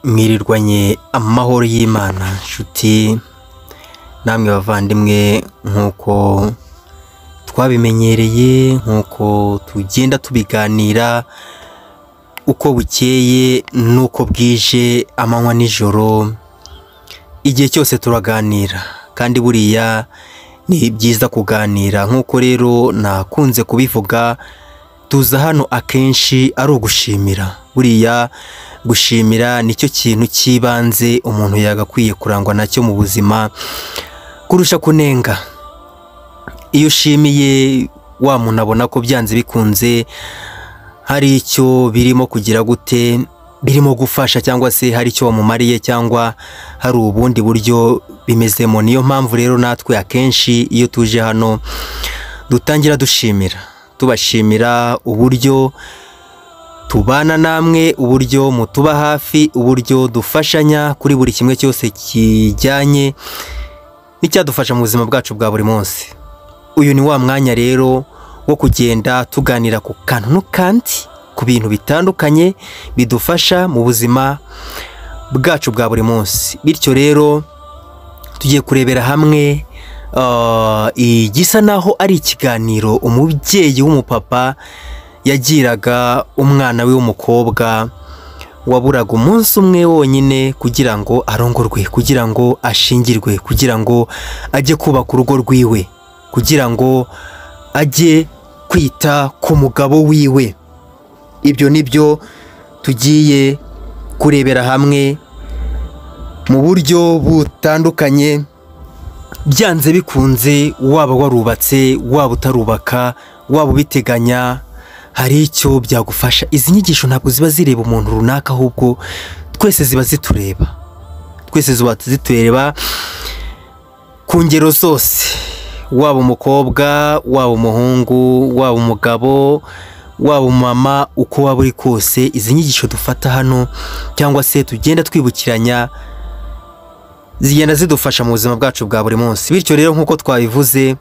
mwirirwanye amahoro y'imana nshuti namwe bavandimwe nk'uko twabimenyereye nk'uko tugenda tubiganira uko bukeye n'uko bwije amanywa n'ijoro igihe cyose turaganira kandi buriya ni byiza kuganira nk'uko rero nakunze kubivuga tuza hano akenshi ari ugushimira buriya gushimira nicyo kintu cy'ibanze umuntu yagakwiye kurangwa nacyo mu buzima kurusha kunenga iyo ushimiye wa muntu abona ko byanze bikunze hari icyo birimo kugira gute birimo gufasha cyangwa se hari icyo wamumariye cyangwa hari ubundi buryo bimezemo niyo mpamvu rero natwe akenshi iyo tuje hano dutangira dushimira tubashimira uburyo tubana namwe uburyo mutuba hafi uburyo dufashanya kuri buri kimwe cyose kijyanye n'icyadufasha mu buzima bwacu bwa buri munsi uyu ni wa mwanya rero wo kugenda tuganira ku kantu n'ukandi ku bintu bitandukanye bidufasha mu buzima bwacu bwa buri munsi bityo rero tugiye kurebera hamwe ah, igisa naho ari ikiganiro umubyeyi w'umupapa yagiraga umwana we w'umukobwa waburaga umunsi umwe wonyine kugira ngo arongorwe kugira ngo ashingirwe kugira ngo ajye kubaka urugo rwiwe kugira ngo ajye kwita ku mugabo wiwe ibyo ni byo tugiye kurebera hamwe mu buryo butandukanye byanze bikunze waba warubatse waba utarubaka waba ubiteganya hari icyo byagufasha izi nyigisho ntabwo ziba zireba umuntu runaka ahubwo twese ziba zitureba twese ziba zitureba ku ngero zose waba umukobwa waba umuhungu waba umugabo waba umumama uko waba uri kose izi nyigisho dufata hano cyangwa se tugenda twibukiranya zigenda zidufasha mu buzima bwacu bwa buri munsi bityo rero nk'uko twabivuze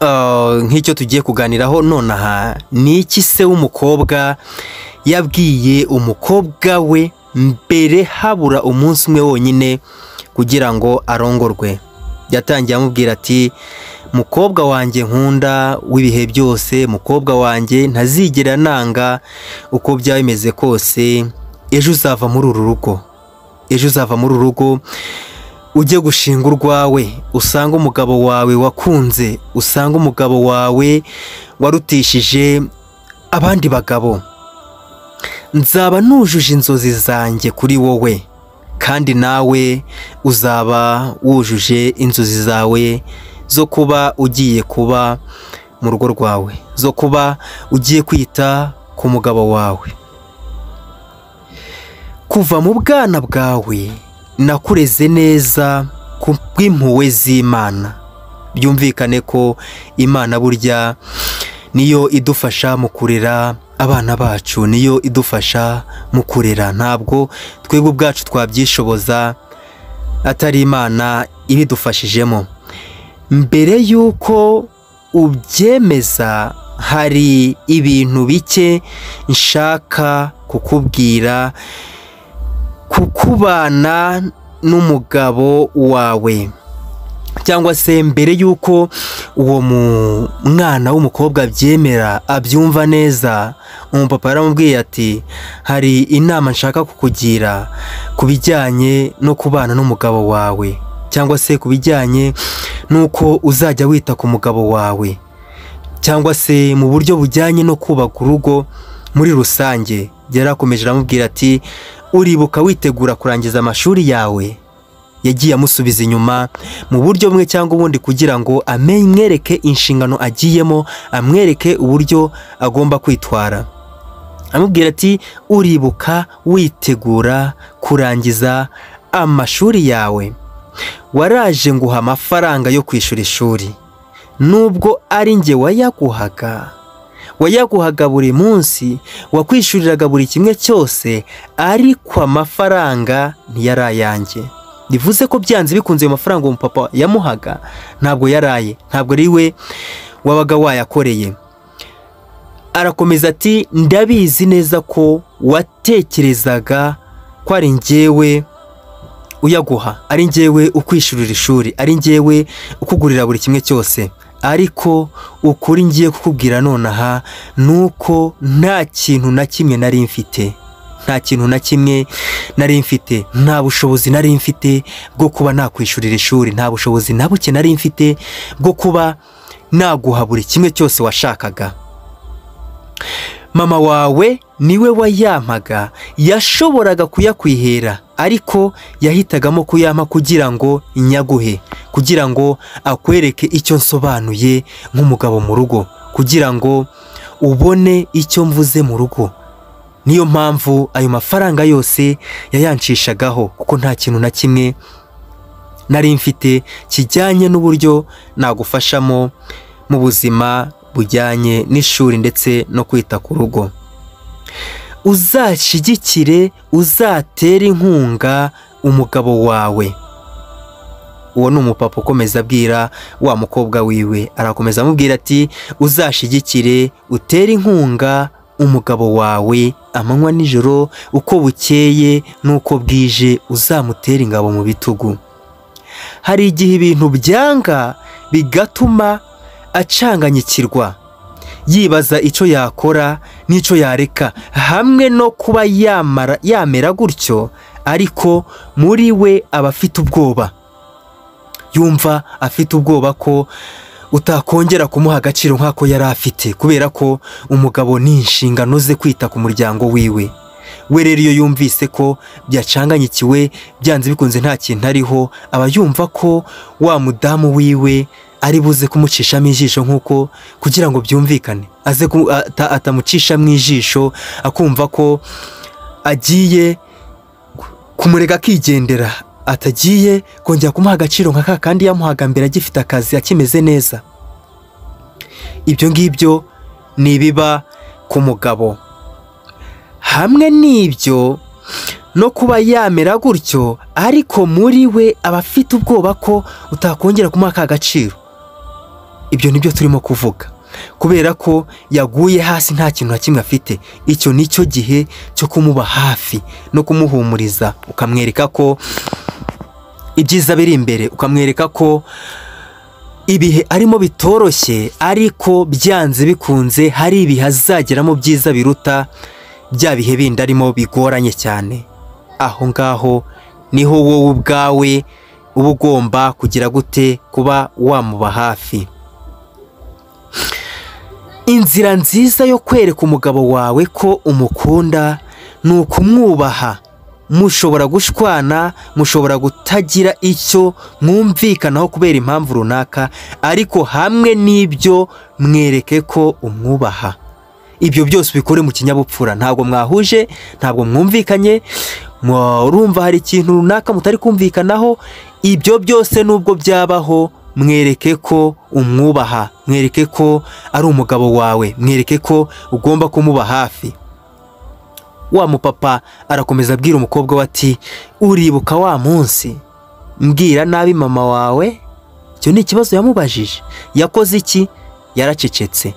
ah, nk'icyo tugiye kuganiraho nonaha ni iki se w'umukobwa yabwiye umukobwa we mbere habura umunsi umwe wonyine kugira ngo arongorwe yatangiye amubwira ati mukobwa wanjye nkunda w'ibihe byose mukobwa wanjye ntazigera nanga uko byaba bimeze kose ejo uzava muri uru rugo ejo uzava muri uru rugo ujye gushinga urwawe usange umugabo wawe wakunze usange umugabo wawe warutishije abandi bagabo nzaba nujuje inzozi zanjye kuri wowe kandi nawe uzaba wujuje inzozi zawe zo kuba ugiye kuba mu rugo rwawe zo kuba ugiye kwita ku mugabo wawe kuva mu bwana bwawe nakureze neza ku bw'impuhwe z'imana byumvikane ko imana burya niyo idufasha mu kurera abana bacu niyo idufasha mu kurera ntabwo twebwe ubwacu twabyishoboza atari imana ibidufashijemo mbere y'uko ubyemeza hari ibintu bike nshaka kukubwira kukubana n'umugabo wawe cyangwa se mbere y'uko uwo mu- mwana w'umukobwa abyemera abyumva neza umupapa yaramubwiye ati hari inama nshaka kukugira ku bijyanye no kubana n'umugabo wawe cyangwa se ku bijyanye n'uko uzajya wita ku mugabo wawe cyangwa se mu buryo bujyanye no kubaka urugo muri rusange yarakomeje aramubwira ati uribuka witegura kurangiza amashuri yawe yagiye amusubiza inyuma mu buryo bumwe cyangwa ubundi kugira ngo amwereke inshingano agiyemo amwereke uburyo agomba kwitwara amubwira ati uribuka witegura kurangiza amashuri yawe waraje nguha amafaranga yo kwishyura ishuri nubwo ari njye wayaguhaga wayaguhaga buri munsi wakwishyuriraga buri kimwe cyose ariko amafaranga ntiyari ayanjye bivuze ko byanze bikunze ayo mafaranga uwo mupapa yamuhaga ntabwo yaraye ntabwo ari we wabaga wayakoreye arakomeza ati ndabizi neza ko watekerezaga ko ko ari njyewe uyaguha ari njyewe ukwishyurira ishuri ari njyewe ukugurira buri kimwe cyose ariko ukuri ngiye kukubwira nonaha ni uko nta kintu na kimwe nari mfite nta kintu na kimwe nari mfite nta bushobozi nari mfite bwo kuba nakwishyurira ishuri nta bushobozi na buke nari mfite bwo kuba naguha buri kimwe cyose washakaga mama wawe niwe wayampaga yashoboraga kuyakwihera ariko yahitagamo kuyampa kugira ngo nyaguhe kugira ngo akwereke icyo nsobanuye nk'umugabo mu rugo kugira ngo ubone icyo mvuze mu rugo niyo mpamvu ayo mafaranga yose yayanshishagaho kuko nta kintu na kimwe nari mfite kijyanye n'uburyo nagufashamo mu buzima bujyanye n'ishuri ndetse no kwita ku rugo uzashyigikire uzatere inkunga umugabo wawe uwo ni umupapa ukomeza abwira wa mukobwa wiwe arakomeza amubwira ati uzashyigikire utere inkunga umugabo wawe amanywa nijoro uko bukeye n'uko bwije uzamutera ingabo mu bitugu hari igihe ibintu byanga bigatuma acanganyikirwa yibaza icyo yakora n'icyo yareka hamwe no kuba yamara yamera gutyo ariko muri we aba afite ubwoba yumva afite ubwoba ko utakongera kumuha agaciro nk'ako yari afite kubera ko umugabo ni inshingano ze kwita ku muryango wiwe we rero iyo yumvise ko byacanganyikiwe byanze bikunze nta kintu ariho aba yumva ko wa mudamu wiwe ari buze kumucishamo ijisho nk'uko kugira ngo byumvikane aze atamucishamo ijisho akumva ko agiye kumurega akigendera atagiye kongera kumuha agaciro nka kandi yamuhaga mbere agifite akazi akimeze neza ibyo ngibyo ni ibiba ku mugabo hamwe n'ibyo no kuba yamera gutyo ariko muri we aba afite ubwoba ko utakongera kumuha aka gaciro ibyo nibyo turimo kuvuga kubera ko yaguye hasi nta kintu na kimwe afite icyo ni cyo gihe cyo kumuba hafi no kumuhumuriza ukamwereka ko ibyiza biri imbere ukamwereka ko ibihe arimo bitoroshye ariko byanze bikunze hari ibihe azageramo byiza biruta bya bihe bindi arimo bigoranye cyane aho ngaho niho wowe ubwawe uba ugomba kugira gute kuba wamuba hafi inzira nziza yo kwereka umugabo wawe ko umukunda ni ukumwubaha mushobora gushwana mushobora kutagira icyo mwumvikanaho kubera impamvu runaka ariko hamwe n'ibyo mwereke ko umwubaha ibyo byose ubikore mu kinyabupfura ntabwo mwahuje ntabwo mwumvikanye murumva hari ikintu runaka mutari kumvikanaho ibyo byose nubwo byabaho mwereke ko umwubaha mwereke ko ari umugabo wawe mwereke ko ugomba kumuba hafi wa mupapa arakomeza abwira umukobwa we ati uribuka wa munsi mbwira nabi mama wawe icyo ni ikibazo yamubajije yakoze iki yaracecetse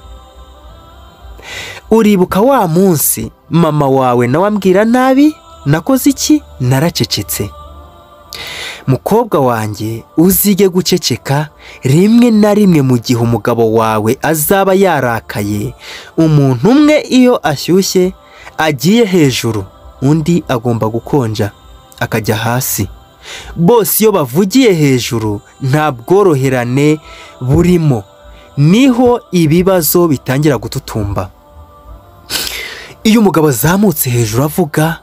uribuka wa munsi mama wawe nawe ambwira nabi nakoze iki naracecetse mukobwa wanjye uzige guceceka rimwe na rimwe mu gihe umugabo wawe azaba yarakaye umuntu umwe iyo ashyushye agiye hejuru undi agomba gukonja akajya hasi bose iyo bavugiye hejuru nta bworoherane burimo niho ibibazo bitangira gututumba iyo umugabo azamutse hejuru avuga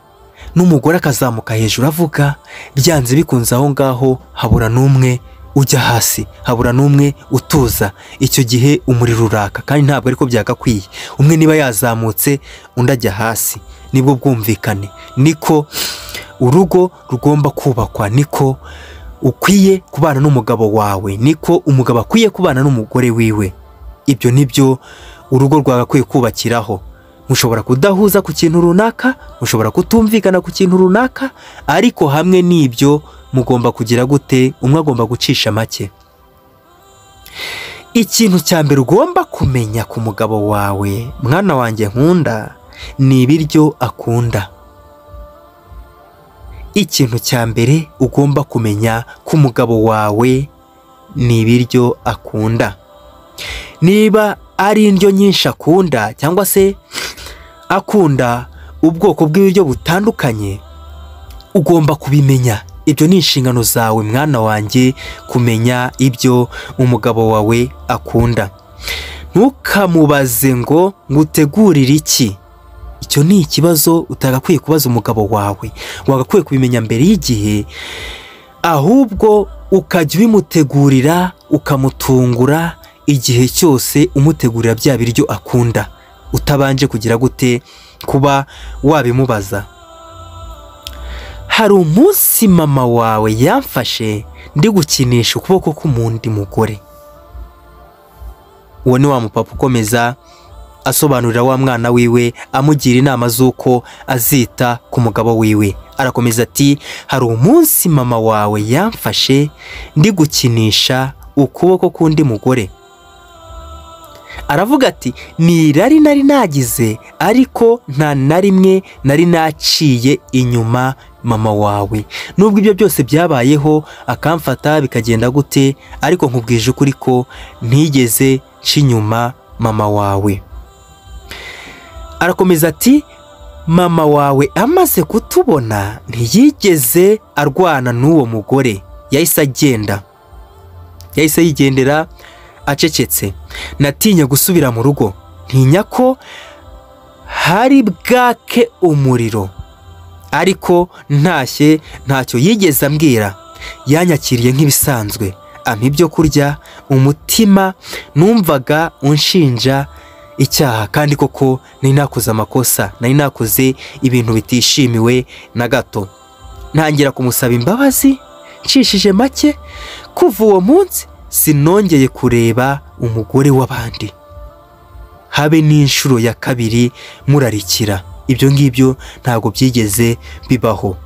n'umugore akazamuka hejuru avuga byanze bikunze aho ngaho habura n'umwe ujya hasi habura n'umwe utuza icyo gihe umuriro uraka kandi ntabwo ariko byagakwiye umwe niba yazamutse undi ajya hasi nibwo bwumvikane niko urugo rugomba kubakwa niko ukwiye kubana n'umugabo wawe niko umugabo akwiye kubana n'umugore wiwe ibyo nibyo urugo rwagakwiye kubakiraho mushobora kudahuza ku kintu runaka mushobora kutumvikana ku kintu runaka ariko hamwe n'ibyo mugomba kugira gute umwe agomba gucisha make ikintu cya mbere ugomba kumenya ku mugabo wawe mwana wanjye nkunda ni ibiryo akunda ikintu cya mbere ugomba kumenya ko umugabo wawe ni ibiryo akunda niba ari indyo nyinshi akunda cyangwa se akunda ubwoko bw'ibiryo butandukanye ugomba kubimenya ibyo ni inshingano zawe mwana wanjye kumenya ibyo umugabo wawe akunda ntukamubaze ngo ngutegurire iki icyo ni ikibazo utagakwiye kubaza umugabo wawe wagakwiye kubimenya mbere y'igihe ahubwo ukajya ubimutegurira ukamutungura igihe cyose umutegurira bya biryo akunda utabanje kugira gute kuba wabimubaza hari umunsi mama wawe yamfashe ndi gukinisha ukuboko k'umundi mugore uwo ni wa mupapa ukomeza asobanurira wa mwana wiwe amugira inama z'uko azita ku mugabo wiwe arakomeza ati hari umunsi mama wawe yamfashe ndi gukinisha ukuboko k'undi mugore aravuga ati ni irari nari nagize ariko nta na rimwe nari naciye inyuma mama wawe nubwo ibyo byose byabayeho akamfata bikagenda gute ariko nkubwije ukuri ko ntigeze nca inyuma mama wawe arakomeza ati mama wawe amaze kutubona ntiyigeze arwana n'uwo mugore yahise agenda yahise yigendera acecetse natinye gusubira mu rugo ntinya ko hari bwake umuriro ariko ntashye ntacyo yigeze ambwira yanyakiriye nk'ibisanzwe ampa ibyo kurya umutima numvaga unshinja icyaha kandi koko nari nakoze amakosa nari nakoze ibintu bitishimiwe na gato ntangira kumusaba imbabazi nshishije make kuva uwo munsi sinongeye kureba umugore w'abandi habe n'inshuro ya kabiri murarikira ibyo ngibyo ntabwo byigeze bibaho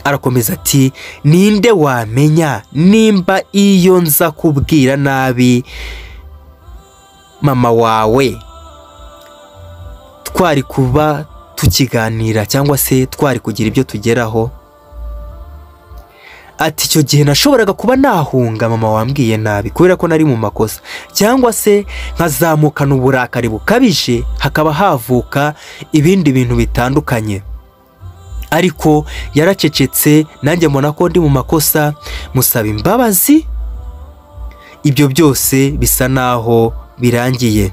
arakomeza ati ninde wamenya nimba iyo nza kubwira nabi mama wawe twari kuba tukiganira cyangwa se twari kugira ibyo tugeraho ati icyo gihe nashoboraga kuba nahunga mama wambwiye nabi kubera ko nari mu makosa cyangwa se nkazamukana uburakari bukabije hakaba havuka ibindi bintu bitandukanye ariko yaracecetse nanjye mbona ko ndi mu makosa musaba imbabazi ibyo byose bisa naho birangiye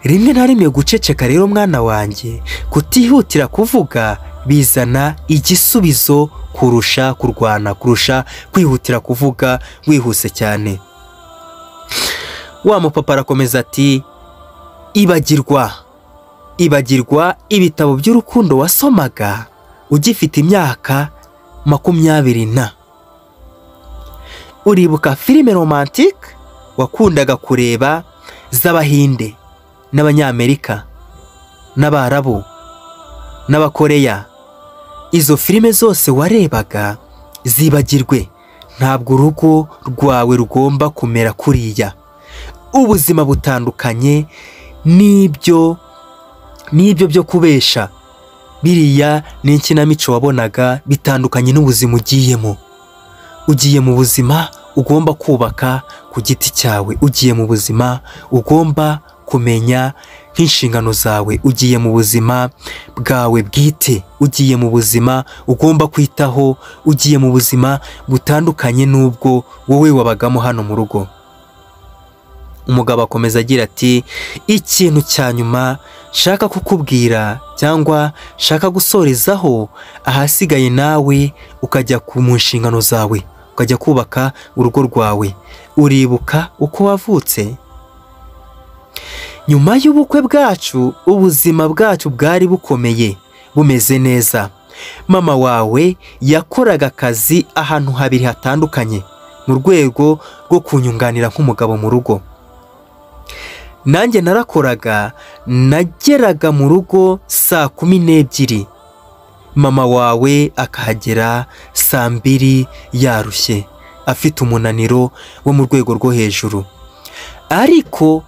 rimwe na rimwe guceceka rero mwana wanjye kutihutira kuvuga bizana igisubizo kurusha kurwana kurusha kwihutira kuvuga wihuse cyane wa mupapa arakomeza ati ibagirwa ibagirwa ibitabo by'urukundo wasomaga ugifite imyaka makumyabiri na uribuka filime romantike wakundaga kureba z'abahinde n'abanyamerika n'abarabu n'abakoreya izo filime zose warebaga zibagirwe ntabwo urugo rwawe rugomba kumera kuriya ubuzima butandukanye n'ibyo n'ibyo byo kubesha biriya ni ikinamico wabonaga bitandukanye n'ubuzima ugiyemo ugiye mu buzima ugomba kubaka ku giti cyawe ugiye mu buzima ugomba kumenya nk'inshingano zawe ugiye mu buzima bwawe bwite ugiye mu buzima ugomba kwitaho ugiye mu buzima butandukanye n'ubwo wowe wabagamo hano mu rugo umugabo akomeza agira ati ikintu cya nyuma shaka kukubwira cyangwa shaka gusorezaho ahasigaye nawe ukajya mu nshingano zawe ukajya kubaka urugo rwawe uribuka uko wavutse nyuma y'ubukwe bwacu ubuzima bwacu bwari bukomeye bumeze neza mama wawe yakoraga akazi ahantu habiri hatandukanye mu rwego rwo kunyunganira nk'umugabo mu rugo nanjye narakoraga nageraga mu rugo saa kumi n'ebyiri mama wawe akahagera saa mbiri yarushye afite umunaniro wo mu rwego rwo hejuru ariko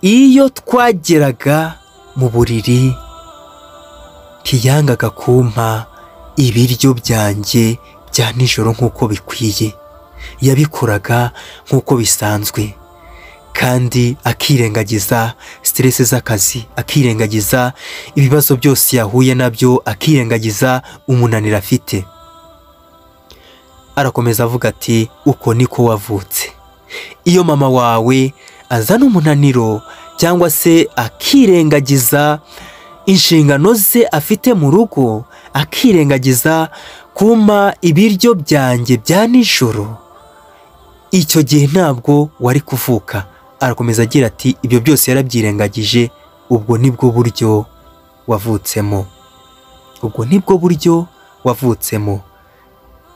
iyo twageraga mu buriri ntiyangaga kumpa ibiryo byanjye bya nijoro nk'uko bikwiye yabikoraga nk'uko bisanzwe kandi akirengagiza siteresi z'akazi akirengagiza ibibazo byose yahuye nabyo akirengagiza umunaniro afite arakomeza avuga ati uko niko wavutse iyo mama wawe azana umunaniro cyangwa se akirengagiza inshingano ze afite mu rugo akirengagiza kuma ibiryo byanjye bya nijoro icyo gihe ntabwo wari kuvuka arakomeza agira ati ibyo byose yarabyirengagije ubwo nibwo buryo wavutsemo ubwo nibwo buryo wavutsemo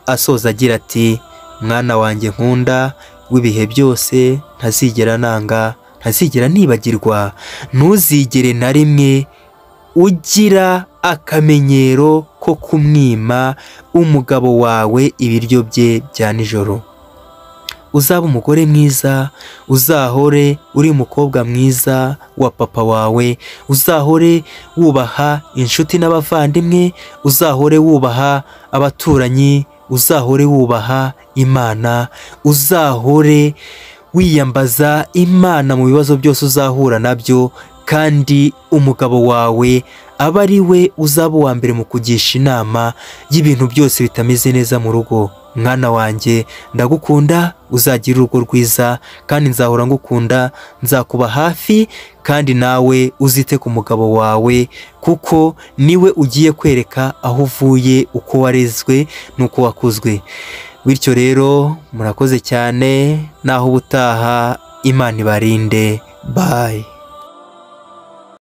asoza agira ati mwana wanjye nkunda w'ibihe byose ntazigera nanga ntazigera nibagirwa ntuzigere na rimwe ugira akamenyero ko kumwima umugabo wawe ibiryo bye bya nijoro uzaba umugore mwiza uzahore uri umukobwa mwiza wa papa wawe uzahore wubaha inshuti n'abavandimwe uzahore wubaha abaturanyi uzahore wubaha imana uzahore wiyambaza imana mu bibazo byose uzahura nabyo kandi umugabo wawe aba ari we uzaba uwa mbere mu kugisha inama y'ibintu byose bitameze neza mu rugo mwana wanjye ndagukunda uzagira urugo rwiza kandi nzahora ngukunda nzakuba hafi kandi nawe uzite ku mugabo wawe kuko niwe ugiye kwereka aho uvuye uko warezwe n'uko wakuzwe bityo rero murakoze cyane naho ubutaha imana ibarinde bayi